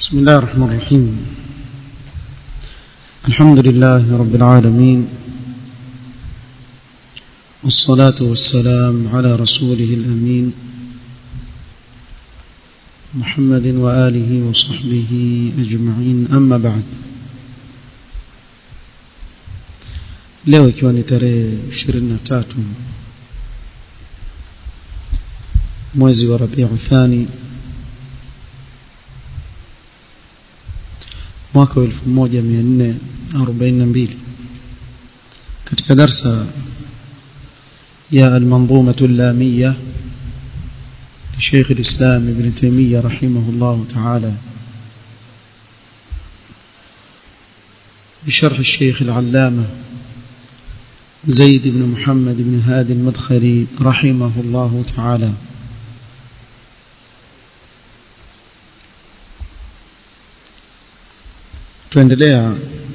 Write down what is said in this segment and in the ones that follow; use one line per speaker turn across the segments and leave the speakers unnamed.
بسم الله الرحمن الرحيم الحمد لله رب العالمين والصلاة والسلام على رسوله الأمين محمد وآله وصحبه أجمعين أما بعد leo ikiwa ni tarehe 23 mwezi wa Rabiu Thani mwaka wa 1442 katika darsa ya al-manzumah al-lamiyah لشيخ الإسلام ابن تيمية رحمه الله تعالى بشرح الشيخ العلامة زيد بن محمد بن هادي المدخلي رحمه الله تعالى tuendelea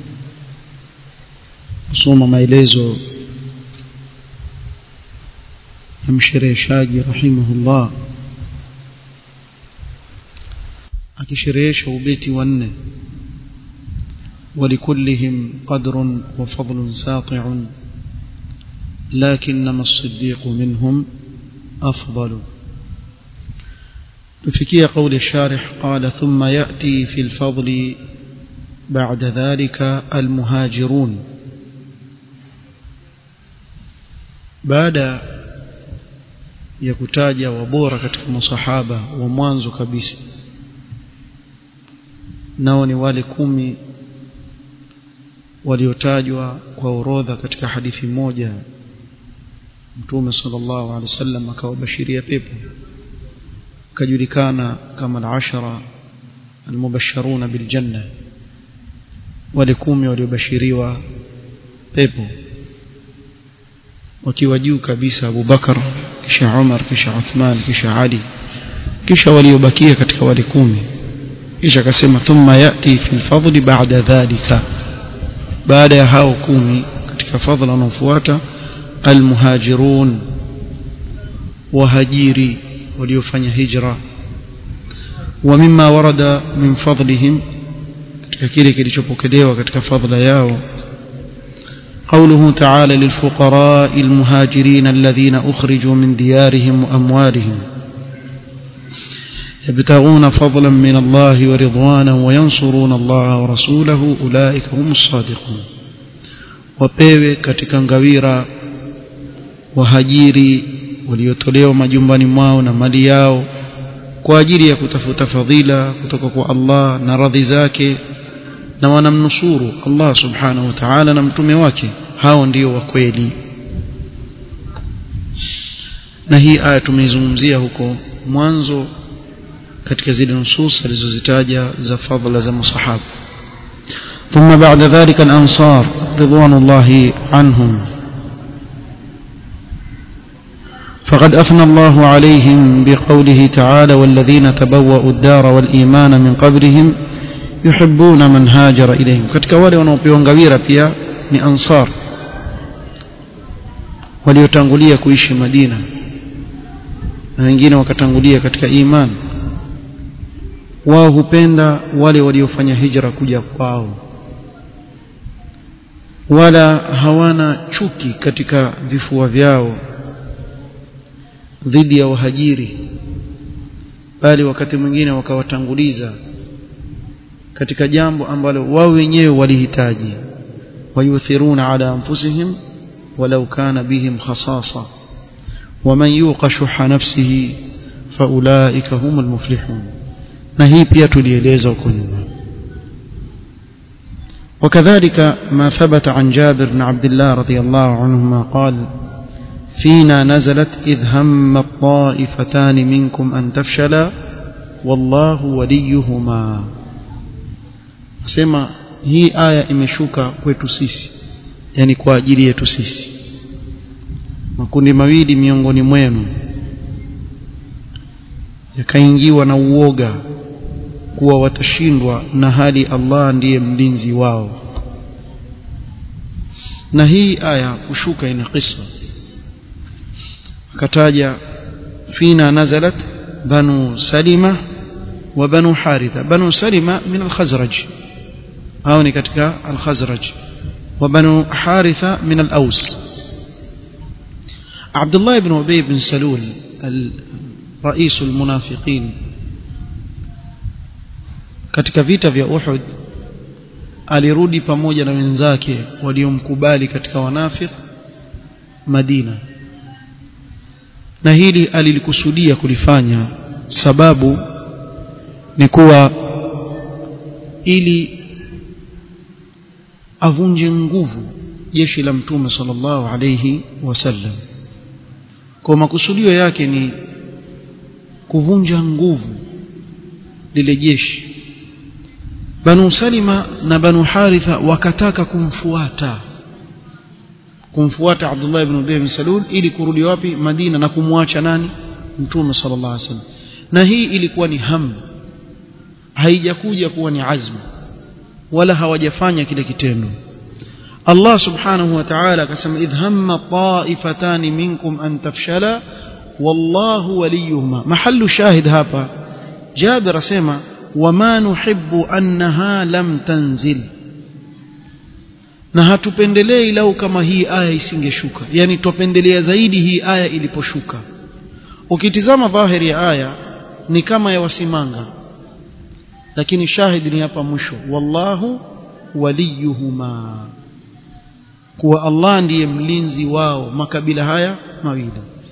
kusoma maelezo ya mshereheshaji rahimahullah akisherehesha ubeti wa nne ولكلهم قدر وفضل ساطع لكنما الصديق منهم أفضل تفكي قول الشارح قال ثم يأتي في الفضل بعد ذلك المهاجرون بعد ya kutaja wabora katika masahaba wa mwanzo kabisa nao ni wale kumi waliotajwa kwa orodha katika hadithi moja mtume sallallahu alaihi wasallam akawabashiria pepo kajulikana kama al-ashara al-mubashsharuna bil janna wale kumi waliobashiriwa pepo wakiwa juu kabisa Abu Bakar kisha Umar kisha Uthman kisha Ali kisha waliobakia katika wale kumi kisha akasema thumma yati fi al-fadli ba'da dhalika baada ya hao kumi katika fadhila wanaofuata almuhajirun wahajiri waliofanya hijra wa mimma warada min fadlihim katika kile kilichopokelewa katika fadhila yao قوله تعالى للفقراء المهاجرين الذين أخرجوا من ديارهم وأموالهم يبتغون فضلا من الله ورضوانا وينصرون الله ورسوله أولئك هم الصادقون wapewe katika ngawira wahajiri waliotolewa majumbani mwao na mali yao kwa ajili ya kutafuta fadhila kutoka kwa Allah na radhi zake na wanamnusuru Allah subhanahu wa ta'ala na mtume wake hao ndio wa kweli na hii aya tumeizungumzia huko mwanzo katika zile nusus alizozitaja za fadhila za masahaba ثم بعد ذلك الأنصار رضوان الله عنهم فقد أثنى الله عليهم بقوله تعالى والذين تبوأوا الدار والإيمان من قبلهم يحبون من هاجر إليهم katika wale wanaopewa ngawira pia ni ansar waliotangulia kuishi Madina na wengine wakatangulia katika imani wao hupenda wale waliofanya hijra kuja kwao wala hawana chuki katika vifua vyao dhidi ya wahajiri bali wakati mwingine wakawatanguliza katika jambo ambalo wao wenyewe walihitaji wayuthiruna ala anfusihim walau kana bihim khasasa waman yuqa shuha nafsihi faulaika humul muflihun na hii pia tulieleza huko nyuma وكذلك ما ثبت عن جابر بن عبد الله رضي الله عنهما قال فينا نزلت إذ هم الطائفتان منكم أن تفشلا والله وليهما سما hii aya imeshuka kwetu sisi yani kwa ajili yetu sisi makundi mawili miongoni mwenu yakaingiwa na uoga kuwa watashindwa na hali Allah ndiye mlinzi wao na hii aya kushuka ina kisa akataja fina nazalat banu salima وبنو حارثة بنو سلمة من الخزرج أو كتك الخزرج وبنو حارثة من الأوس عبد الله بن أبي بن سلول رئيس المنافقين katika vita vya Uhud alirudi pamoja na wenzake waliomkubali katika wanafik Madina na hili alilikusudia kulifanya sababu ni kuwa ili avunje nguvu jeshi la mtume sallallahu alayhi wasallam kwa makusudio yake ni kuvunja nguvu lile jeshi Banu Salima na Banu Haritha wakataka kumfuata kumfuata Abdullah ibn Ubay bin Salul ili kurudi wapi Madina na kumwacha nani Mtume sallallahu alaihi wasallam na hii ilikuwa ni hamu haijakuja kuwa ni azmu wala hawajafanya kile kitendo Allah subhanahu wa ta'ala akasema idh hamma ta'ifatan minkum an tafshala wallahu waliyuhuma mahallu shahid hapa Jabir asema wama nuhibbu annaha lam tanzil na hatupendelei lau kama hii aya isingeshuka yani tupendelea zaidi hii aya iliposhuka ukitizama dhahiri ya aya ni kama ya wasimanga lakini shahidi ni hapa mwisho wallahu waliyuhuma kuwa Allah ndiye mlinzi wao makabila haya mawili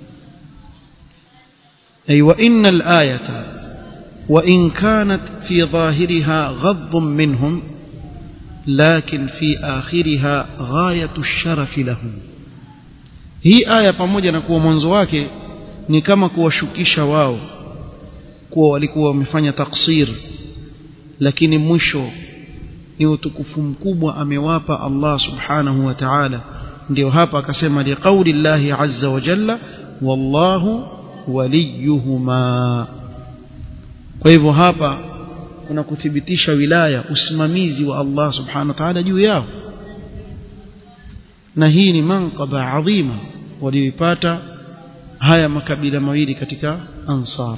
ay wa innal ayata wa in kanat fi dhahiriha ghadhun minhum لكن في آخرها غاية الشرف لهم hii aya pamoja na kuwa mwanzo wake ni kama kuwashukisha wao kuwa walikuwa wamefanya taksir lakini mwisho ni utukufu mkubwa amewapa Allah subhanahu wa ta'ala ndio hapa akasema liqauli llahi azza wa jalla wallahu waliyuhuma kwa hivyo hapa kuna kuthibitisha wilaya usimamizi wa Allah subhanahu wa ta'ala juu yao na hii ni manqaba adhima walioipata haya makabila mawili katika ansar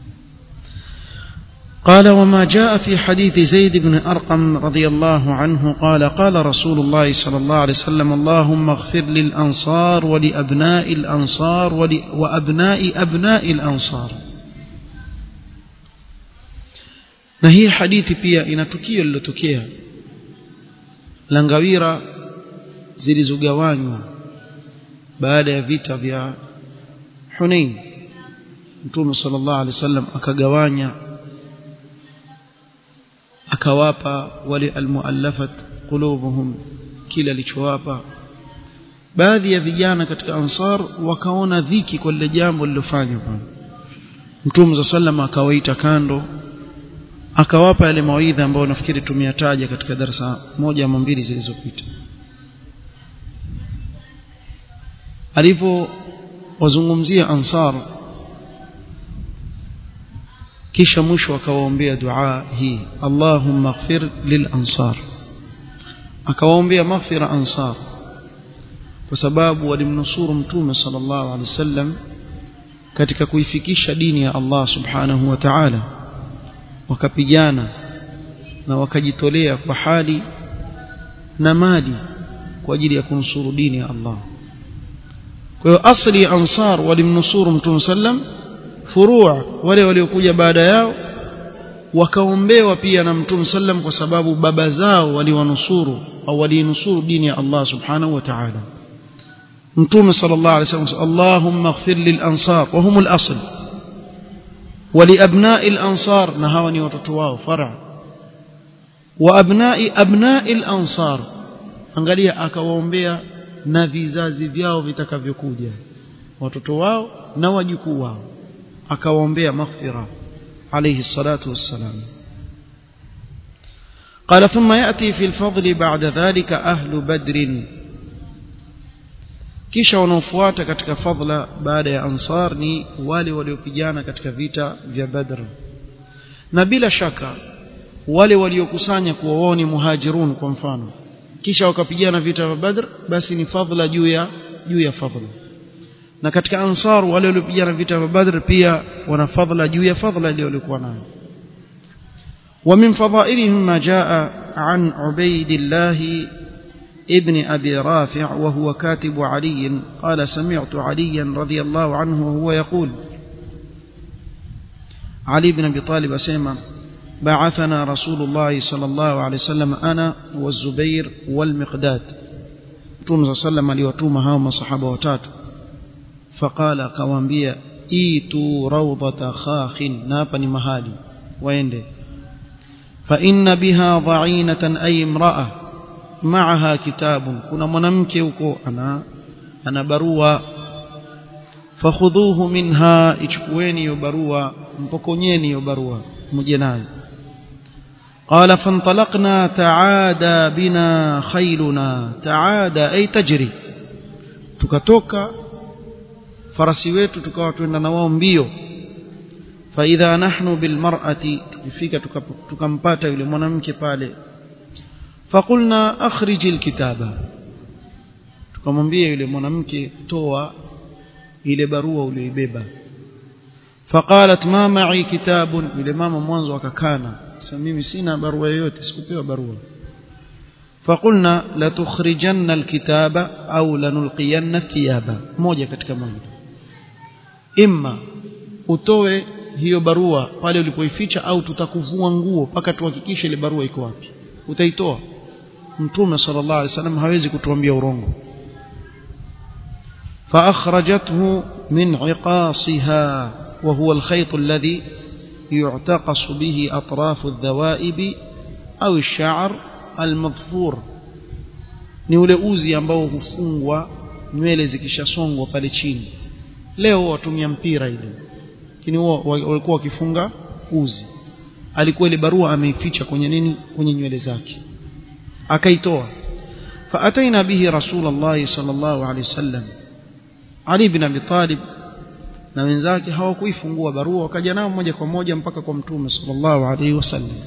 قال وما جاء في حديث زيد بن أرقم رضي الله عنه قال قال رسول الله صلى الله عليه وسلم اللهم اغفر للأنصار ولأبناء الأنصار وأبناء أبناء الأنصار na hii hadithi pia ina tukio lilotokea la ngawira zilizogawanywa baada ya vita vya Hunain Mtume sallallahu alaihi wasallam akagawanya akawapa wale almuallafat qulubuhum kila alichowapa baadhi ya vijana katika ansar wakaona dhiki kwa lile jambo lilofanywa Mtume sallallahu akawaita kando akawapa yale mawaidha ambayo nafikiri tumeyataja katika darasa moja ama mbili zilizopita alipo wazungumzia ansar kisha mwisho akawaombea dua hii Allahumma ighfir lil ansar akawaombea maghfira ansar kwa sababu walimnusuru mtume sallallahu alaihi wasallam katika kuifikisha dini ya Allah subhanahu wa ta'ala wakapigana na wakajitolea kwa hali na mali kwa ajili ya kunusuru dini ya Allah kwa hiyo asli ya ansar walimnusuru mtume sallam furua wale waliokuja baada yao wakaombewa pia na mtume sallam kwa sababu baba zao waliwanusuru au walinusuru dini ya Allah subhanahu wa ta'ala mtume sallallahu alaihi wasallam Allahumma ighfir lil ansar wa humul asl ولأبناء الأنصار نهاوني وتتواو فرع وأبناء أبناء الأنصار angalia akawaombea na vizazi vyao vitakavyokuja watoto wao na wajukuu wao akawaombea maghfira alayhi salatu wassalam قال ثم يأتي في الفضل بعد ذلك أهل بدر kisha wanaofuata katika fadhila baada ya ansar ni wale waliopigana katika vita vya badr na bila shaka wale waliokusanya kuwa wao ni muhajirun kwa mfano kisha wakapigana vita vya badr basi ni fadhila juu ya juu ya fadhila na katika ansar wale waliopigana vita vya badr pia wana fadhila juu ya fadhila ile waliokuwa nayo ومن فضائلهم ما جاء عن عبيد الله ابن أبي رافع وهو كاتب علي قال سمعت عليا رضي الله عنه وهو يقول علي بن أبي طالب أسيما بعثنا رسول الله صلى الله عليه وسلم أنا والزبير والمقداد توم صلى الله عليه وسلم هاوما صحابة وتاتو فقال كوانبيا ايتوا روضة خاخ نابني مهالي ويندي فإن بها ضعينة أي امرأة معها كتاب كنا منمكي وكو أنا أنا بروا فخذوه منها ichukueni hiyo barua mpokonyeni hiyo barua mje nayo قال فانطلقنا تعادى بنا خيلنا تعادى أي تجري tukatoka farasi wetu tukawa twenda na wao mbio faidha nahnu bilmar'ati tukifika tukampata yule mwanamke pale faqulna akhriji alkitaba tukamwambia yule mwanamke toa ile barua uliyoibeba faqalat ma ma'i kitabun yule mama mwanzo akakana sasa mimi sina barua yoyote sikupewa barua فقلنا لتخرجن الكتاب أو لنلقين الثياب moja katika moja imma utoe hiyo barua pale ulipoificha au tutakuvua nguo mpaka tuhakikishe ile barua iko wapi utaitoa mtume sallallahu alaihi wasallam hawezi kutuambia urongo فأخرجته من عقاصها وهو الخيط الذي يعتقص به أطراف الذوائب أو الشعر المظفور ni ule uzi ambao hufungwa nywele zikishasongwa pale chini leo watumia mpira ile lakini walikuwa wakifunga uzi alikuwa ile barua ameificha kwenye nini kwenye nywele zake akaitoa faataina bihi rasulullah sallallahu alaihi wasallam ali ibn abi talib na wenzake hawakuifungua barua wakaja nao moja kwa moja mpaka kwa mtume sallallahu alaihi wasallam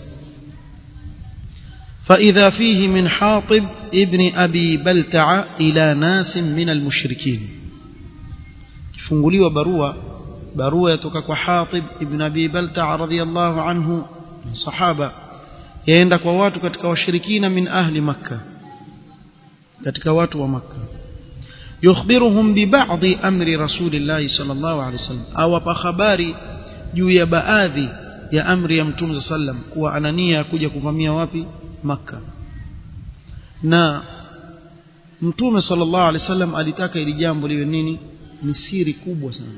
فإذا فيه من حاطب ابن أبي بلتع إلى ناس من المشركين funguliwa barua barua yatoka kwa Hatib ibn Abi Balta radhiyallahu anhu sahaba yaenda kwa watu katika washirikina min ahli makka katika watu wa makka yukhbiruhum bi ba'dhi amri rasulillahi sallallahu alaihi wasallam awapa habari juu ya baadhi ya amri ya mtume sallam kuwa anania kuja kuvamia wapi makka na mtume sallallahu alaihi wasallam alitaka ili jambo liwe nini ni siri kubwa sana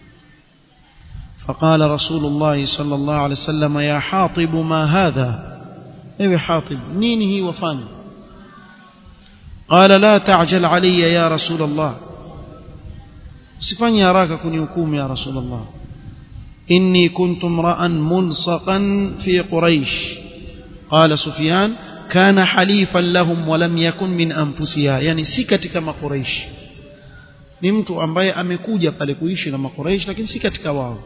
فقال رسول الله صلى الله عليه وسلم يا حاطب ما هذا ايوه حاطب نيني هي وفاني قال لا تعجل علي يا رسول الله سفني أراك كن يكوم يا رسول الله إني كنت امرأ ملصقا في قريش قال سفيان كان حليفا لهم ولم يكن من أنفسها يعني سكت كما قريش ni mtu ambaye amekuja pale kuishi na makuraish lakini si katika wao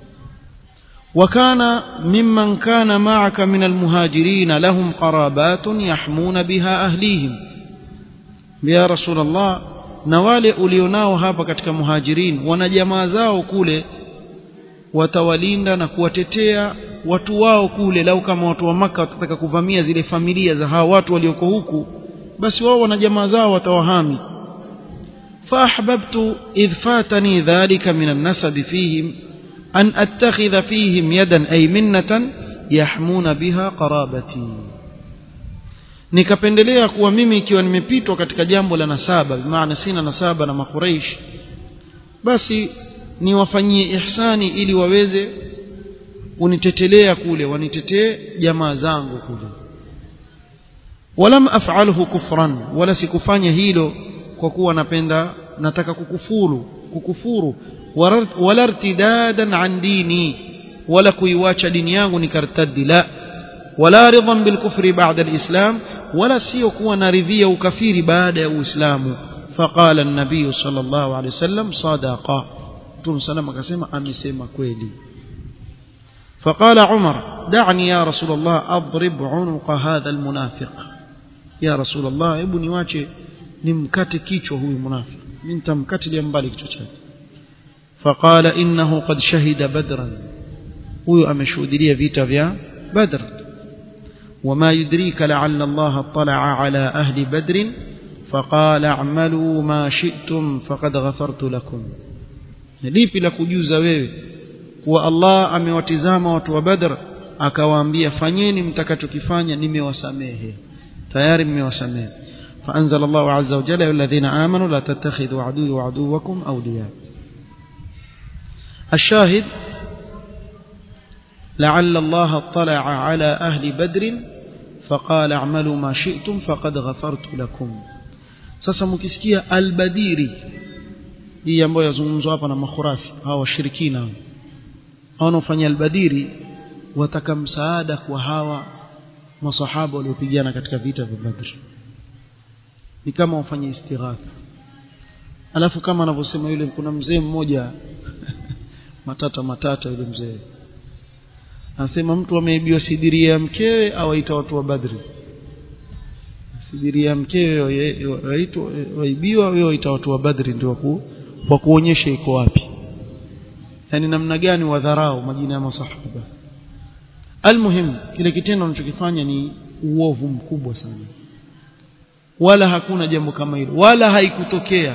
وكان ممن كان معك من المهاجرين لهم قرابات يحمون بها أهليهم يا رسول الله na wale ulionao hapa katika muhajirin wana jamaa zao kule watawalinda na kuwatetea watu wao kule lau kama watu wa maka watataka kuvamia zile familia za hawa watu walioko huku basi wao wana jamaa zao watawahami فأحببت إذ فاتني ذلك من النسب فيهم أن أتخذ فيهم يدا أي منة يحمون بها قرابتي nikapendelea kuwa mimi ikiwa nimepitwa katika jambo la nasaba bimaana sina nasaba na makuraish basi niwafanyie ihsani ili waweze kunitetelea kule wanitetee jamaa zangu kule walam af'alhu kufran wala sikufanya hilo kwa kuwa napenda nataka kukufuru kukufuru wala irtidadan an dini wala kuiwacha dini yangu nikartaddi la wala ridhan bilkufri ba'da alislam wala sio kuwa naridhia ukafiri baada ya uislamu faqala an-nabiy sallallahu alayhi wasallam sadaqa mtume sallam akasema amesema kweli فقال عمر دعني يا رسول الله أضرب عنق هذا المنافق يا رسول الله ابني واche nimkate kichwa huyu munafiki mimi nitamkatilia mbali kichwa chake faqala innahu qad shahida badran huyu ameshuhudia vita vya badr وما يدريك لعل الله اطلع على أهل بدر فقال اعملوا ما شئتم فقد غفرت لكم lipi la kujuza wewe kuwa Allah amewatizama watu wa Badr akawaambia fanyeni mtakachokifanya nimewasamehe tayari mmewasamehe فأنزل الله عز وجل يا الذين آمنوا لا تتخذوا عدوي وعدوكم أولياء الشاهد لعل الله اطلع على أهل بدر فقال اعملوا ما شئتم فقد غفرت لكم sasa mkisikia albadiri hii ambayo yazungumzwa hapa na makhurafi hawa washirikina hao wanaofanya albadiri wataka msaada kwa hawa masahaba waliopigana katika vita vya Badr ni kama wafanye istighatha alafu kama anavyosema yule kuna mzee mmoja matata matata yule mzee anasema mtu ameibiwa sidiria ya mkewe au aita watu wa Badri sidiria ya mkewe waitwa waibiwa wewe waita watu wa Badri ndio ku kwa kuonyesha iko wapi yani namna gani wadharau majina ya masahaba almuhim kile kitendo anachokifanya ni uovu mkubwa sana wala hakuna jambo kama hilo wala haikutokea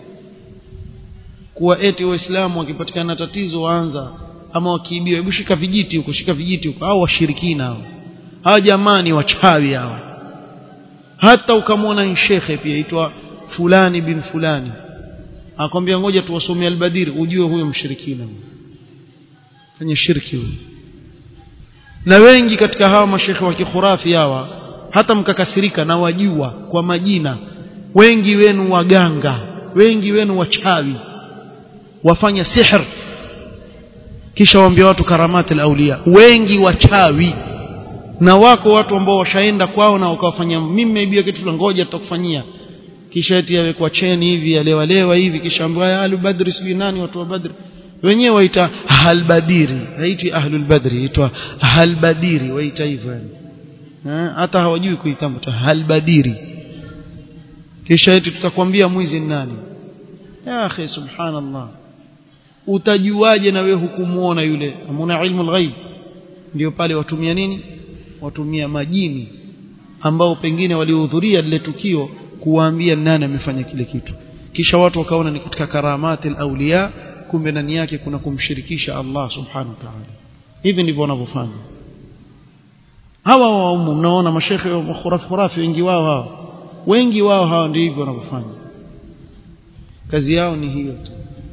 kuwa eti waislamu wakipatikana tatizo waanza ama wakiibiwa hebu shika vijiti huko shika vijiti huko au washirikina hao hawa jamani wachawi hawa hata ukamwona ni shekhe pia aitwa fulani bin fulani akwambia ngoja tuwasomee albadiri ujue huyo mshirikina fanya shirki huyo na wengi katika hawa mashekhe wa kikhurafi hawa hata mkakasirika na wajua kwa majina wengi wenu waganga wengi wenu wachawi wafanya sihr kisha waambia watu karamati al-awliya wengi wachawi na wako watu ambao washaenda kwao na wakawafanya mimi nimeibia kitu fulani ngoja tutakufanyia kisha eti awekwa cheni hivi alewalewa hivi kisha ambaye ahlul badri sijui nani watu wa badri wenyewe waita ahlul badiri haiti ahlul badri itwa ahlul badiri waita hivyo yani hata hawajui kuitamka halbadiri kisha eti tutakwambia mwizi ni nani ya akhi subhanallah utajuaje na wewe hukumuona yule amuna ilmu alghaib ndio pale watumia nini watumia majini ambao pengine walihudhuria lile tukio kuwaambia nani amefanya kile kitu kisha watu wakaona ni katika karamati alawliya kumbe ndani yake kuna kumshirikisha Allah subhanahu wa ta'ala hivi ndivyo wanavyofanya hawa waumu mnaona mashekhe wa khurafi khurafi wengi wao hawa wengi wao hawa ndio hivyo wanavyofanya kazi yao ni hiyo tu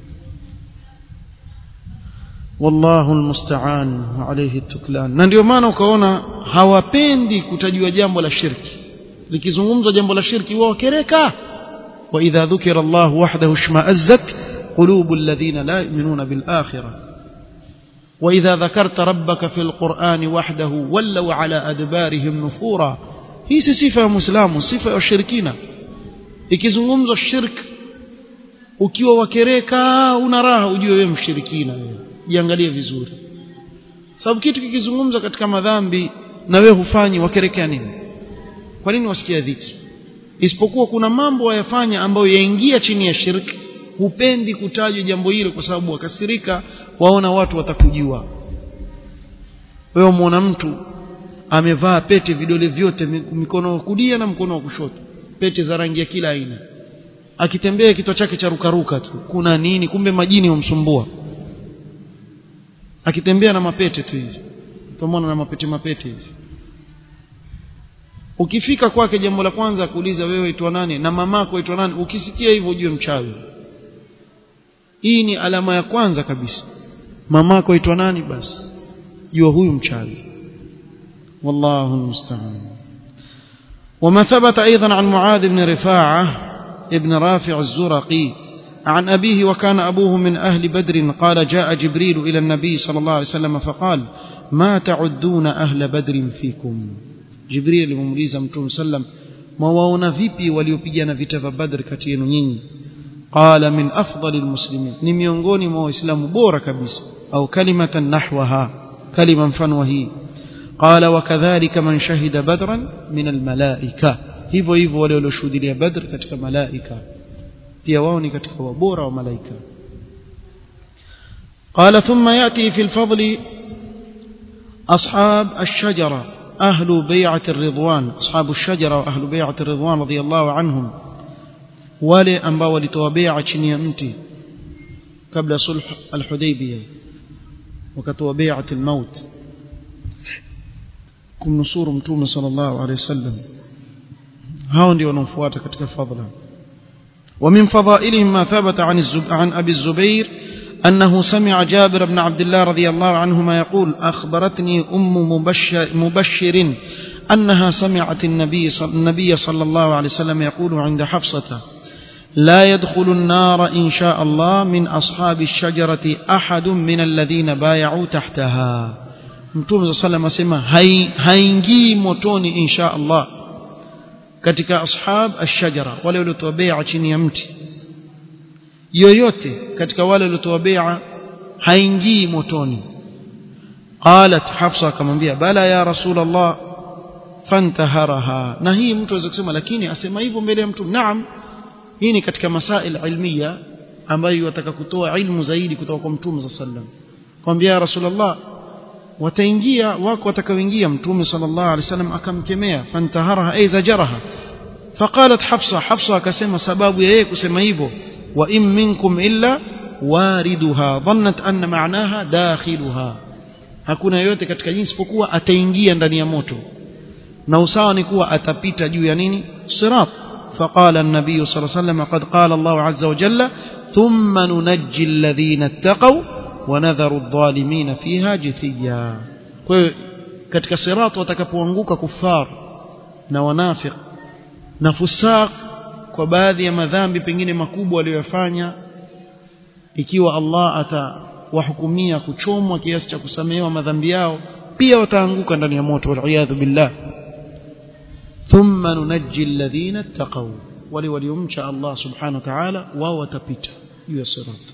wallahu almusta'an wa alayhi tuklan na ndio maana ukaona hawapendi kutajua jambo la shirki likizungumzwa jambo la shirki wao kereka wa idha dhukira Allah wahdahu shma'azzat qulubul ladhina la yu'minuna bil akhirah وإذا ذكرت ربك في القرآن وحده ولوا على أدبارهم نفورا hii si sifa ya muislamu sifa ya washirikina ikizungumzwa shirk ukiwa wakereka una raha ujue wewe mshirikina wewe jiangalie vizuri sababu kitu kikizungumzwa katika madhambi na wewe hufanyi wakerekea nini kwa nini wasikia dhiki isipokuwa kuna mambo wayafanya ambayo yaingia chini ya shirki hupendi kutajwa jambo hilo kwa sababu wakasirika waona watu watakujua wewe muona mtu amevaa pete vidole vyote mikono wa kulia na mkono wa kushoto pete za rangi ya kila aina akitembea kichwa chake cha rukaruka tu kuna nini kumbe majini humsumbua akitembea na mapete tu hivi utamwona na mapete mapete hivi ukifika kwake jambo la kwanza kuuliza wewe itwa nani na mamako itwa nani ukisikia hivyo ujue mchawi hii ni alama ya kwanza kabisa mamako aitwa nani basi jua huyu mchawi wallahu musta'an وما ثبت أيضا عن معاذ بن رفاعة ابن رافع الزرقي عن أبيه وكان أبوه من أهل بدر قال جاء جبريل إلى النبي صلى الله عليه وسلم فقال ما تعدون أهل بدر فيكم جبريل ممليزا متون سلم ما واona vipi waliopigana vita vya Badr kati yenu nyinyi قال من أفضل المسلمين ni miongoni mwa waislamu bora kabisa au kalimatan nahwaha kalima mfano hii قال وكذلك من شهد بدرا من الملائكة hivyo hivyo wale walioshuhudia Badr katika malaika pia wao ni katika wabora wa malaika قال ثم يأتي في الفضل أصحاب الشجرة أهل بيعة الرضوان أصحاب الشجرة وأهل بيعة الرضوان رضي الله عنهم wale ambao walitoa bai'a chini ya mti kabla sulh al-Hudaybiyah wakatoa bai'atul maut kumnusuru mtume sallallahu alayhi wasallam hao ndio wanaofuata katika fadhila ومن فضائلهم ما ثبت عن عن ابي الزبير انه سمع جابر بن عبد الله رضي الله عنهما يقول اخبرتني ام مبشر, مبشر انها سمعت النبي صلى, النبي صلى الله عليه وسلم يقول عند حفصه لا يدخل النار ان شاء الله من اصحاب الشجره احد من الذين بايعوا تحتها mtume صلى الله عليه وسلم haingii motoni insha Allah katika ashab ash-shajara wale waliotoa bai'a chini ya mti yoyote katika wale waliotoa bai'a haingii motoni qalat hafsa akamwambia bala ya rasul Allah fantaharaha na hii mtu aweza kusema lakini asema hivyo mbele ya mtu naam hii ni katika masail ilmiya ambayo wataka kutoa ilmu zaidi kutoka kwa mtume sallallahu alaihi wasallam kwambia ya rasulullah wataingia wako watakaoingia mtume sallallahu alaihi wasallam akamkemea fantaharaha ay zajaraha faqalat hafsa hafsa akasema sababu ya yeye kusema hivyo wa in minkum illa wariduha dhannat anna ma'naha dakhiluha hakuna yote katika jinsi isipokuwa ataingia ndani ya moto na usawa ni kuwa atapita juu ya nini sirat فقال النبي صلى الله عليه وسلم قد قال الله عز وجل ثم ننجي الذين اتقوا ونذر الظالمين فيها جثيا katika sirat watakapoanguka kufar na wanafiq na fusaq kwa baadhi ya madhambi pengine makubwa waliyofanya ikiwa Allah atawahukumia kuchomwa kiasi cha kusamehewa madhambi yao pia wataanguka ndani ya moto wal billah ثم ننجي الذين اتقوا ولي وليمشى الله سبحانه وتعالى وهو تبت يسرات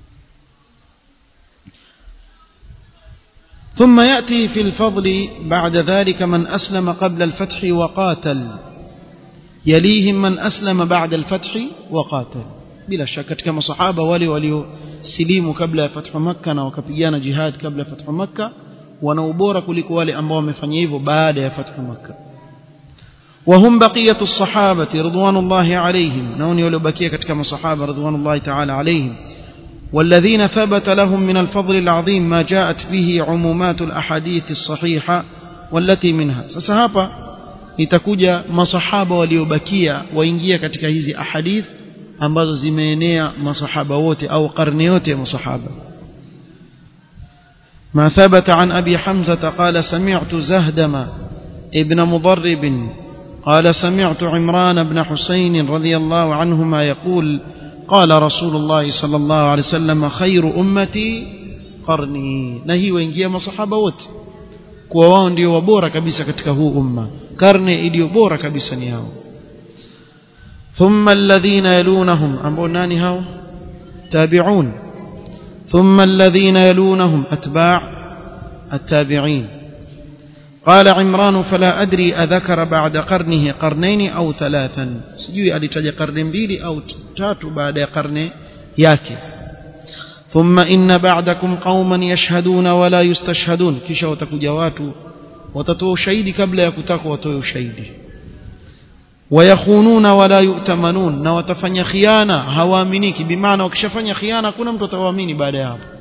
ثم يأتي في الفضل بعد ذلك من أسلم قبل الفتح وقاتل يليهم من أسلم بعد الفتح وقاتل بلا شك كما صحابة ولي ولي سليم قبل فتح مكة وكبيان جهاد قبل فتح مكة ونوبورا كلك ولي أنبوا مفنيفو بعد فتح مكة وهم بقية الصحابة رضوان الله عليهم نوني ولو بكية كما صحابة رضوان الله تعالى عليهم والذين ثبت لهم من الفضل العظيم ما جاءت به عمومات الأحاديث الصحيحة والتي منها سسهابا itakuja masahaba waliobakia waingia katika hizi ahadith ambazo zimeenea masahaba wote au karne yote ya masahaba ما ثبت عن أبي حمزة قال سمعت زهدم ابن مضرب قال سمعت عمران بن حسين رضي الله عنهما يقول قال رسول الله صلى الله عليه وسلم خير أمتي قرني نهي وإنجيا مصحابة wote kuwa wao ndio wabora kabisa katika huu umma karne iliyo bora kabisa ni hao thumma alladhina yalunahum ambao nani hao tabi'un thumma alladhina yalunahum atba' التابعين قال عمران فلا أدري أذكر بعد قرنه قرنين أو ثلاثا سجوي ألتج قرن بيلي أو تات بعد قرن ياكي ثم إن بعدكم قوما يشهدون ولا يستشهدون كيش وتكجوات وتتو شهيد قبل يكتاك وتو شهيد ويخونون ولا يؤتمنون na watafanya khiana hawaaminiki bimaana wakishafanya khiana hakuna mtu atawaamini baada ya hapo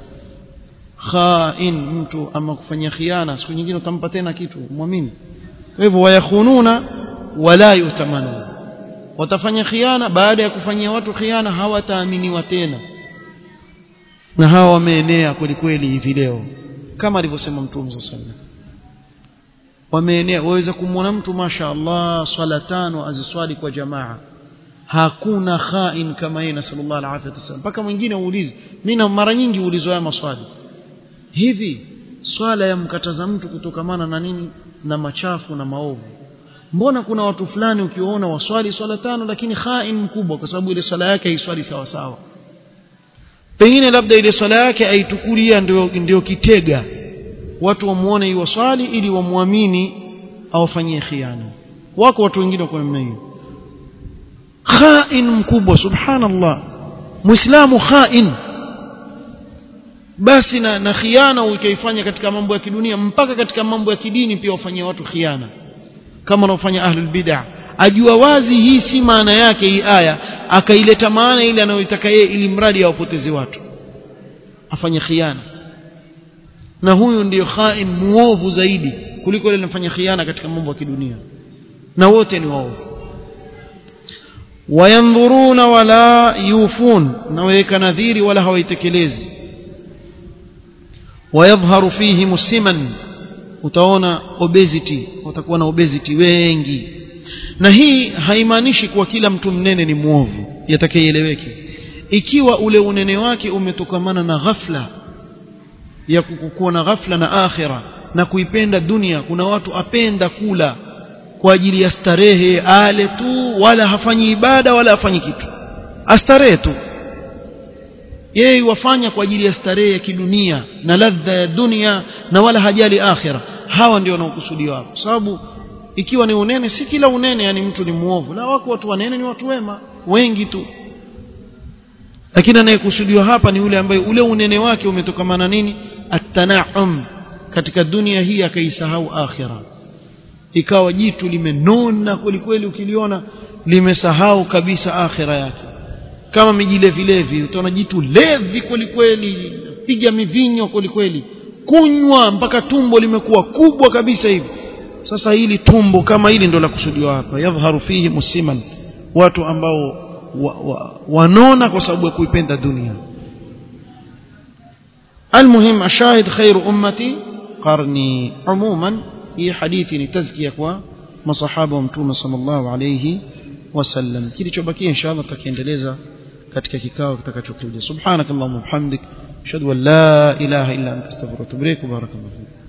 khain mtu ama kufanya khiana siku nyingine utampa tena kitu muamini kwa hivyo wayakhununa wala yutamanun watafanya khiana baada ya kufanyia watu khiana hawataaminiwa tena na hawa wameenea kweli kweli hivi leo kama alivyosema mtume sallallahu alaihi wasallam wameenea waweza kumwona mtu masha Allah swala tano aziswali kwa jamaa hakuna khain kama yeye na sallallahu alaihi wasallam mpaka mwingine uulize mimi mara nyingi uulizwa haya maswali hivi swala ya mkataza mtu kutokamana na nini na machafu na maovu mbona kuna watu fulani ukiwaona waswali swala tano lakini khain mkubwa kwa sababu ile swala yake haiswali sawa sawa pengine labda ile swala yake aitukulia ndio ndio kitega watu wamuone hiyo swali ili wamwamini awafanyie khiana wako watu wengine kwa namna hiyo khain mkubwa subhanallah muislamu khain basi na, na khiana ukaifanya katika mambo ya kidunia mpaka katika mambo ya kidini pia wafanyia watu khiana kama wanaofanya ahlul bid'ah ajua wazi hii si maana yake hii aya akaileta maana ile anayoitaka yeye ili mradi awapoteze watu afanye khiana na huyu ndiyo khain muovu zaidi kuliko yule anafanya khiana katika mambo ya kidunia na wote ni waovu wayandhuruna wala yufun na waweka nadhiri wala hawaitekelezi wayadhharu fihi musiman utaona obesity watakuwa na obesity wengi na hii haimaanishi kuwa kila mtu mnene ni mwovu yatakayeeleweke ikiwa ule unene wake umetokamana na ghafla ya kukuwa na ghafla na akhira na kuipenda dunia kuna watu apenda kula kwa ajili ya starehe ale tu wala hafanyi ibada wala hafanyi kitu astarehe tu yeye wafanya kwa ajili ya starehe ya kidunia na ladha ya dunia na wala hajali akhira hawa ndio wanaokusudiwa hapo sababu ikiwa ni unene si kila unene yani mtu ni muovu la wako watu wanene ni watu wema wengi tu lakini anayekusudiwa hapa ni yule ambaye ule unene wake umetokamana nini at-tana'um katika dunia hii akaisahau akhira ikawa jitu limenona kweli kweli ukiliona limesahau kabisa akhira yake kama mijilevilevi utaona jitu levi kweli kweli piga mivinyo kweli kweli kunywa mpaka tumbo limekuwa kubwa kabisa hivi sasa hili tumbo kama hili ndo la kusudiwa hapa yadhharu fihi musiman watu ambao wa, wa, wanona kwa sababu ya kuipenda dunia المهم الشاهد خير أمتي قرني عموما هي حديثي لتزكية kwa masahaba wa mtume sallallahu alayhi wasallam kilichobakia inshallah tutakiendeleza katika kikao kitakachokuja subhanakallahumma bihamdik ashhadu an la ilaha illa anta astaghfiruka wa atubu ilaik barakallahu